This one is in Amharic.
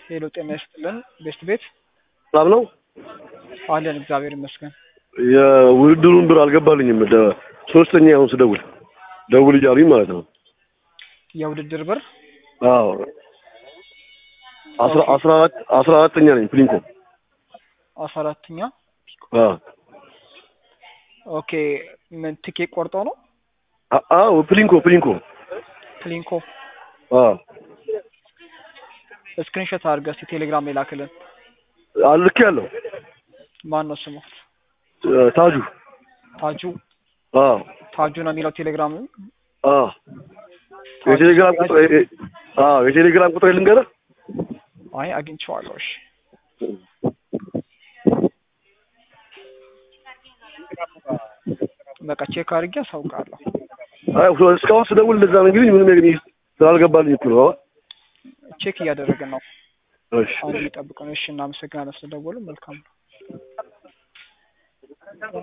ሄሎ ጤና ይስጥልን ቤስት ቤት ሰላም ነው። አለን እግዚአብሔር ይመስገን። የውድድሩን ብር አልገባልኝም። ደ- ሶስተኛ አሁን ስደውል ደውል እያሉኝ ማለት ነው። የውድድር ብር አዎ አስራ አስራ አራት አስራ አራተኛ ነኝ ፕሊንኮ። አስራ አራተኛ አዎ ኦኬ ምን ትኬት ቆርጦ ነው አ- አዎ ፕሊንኮ ፕሊንኮ። ፕሊንኮ አዎ ስክሪንሾት አድርገህ እስኪ ቴሌግራም ላይ ላክልን። አልክ ያለው ማን ነው ስሙ? ታጁ። ታጁ አዎ ታጁ ነው የሚለው ቴሌግራም አዎ የቴሌግራም ቁጥር አዎ የቴሌግራም ቁጥር ልንገርህ። አይ አግኝቼዋለሁ። እሺ በቃ ቼክ አድርጌ አሳውቃለሁ። አይ እስካሁን ስደውል እንደዛ ነው እንግዲህ ምንም ነገር ስላልገባልኝ እኮ ነው። ቼክ እያደረግን ነው። እሺ አሁን የሚጠብቀው። እሺ እናመሰግናለን ስለደወሉ። መልካም ነው።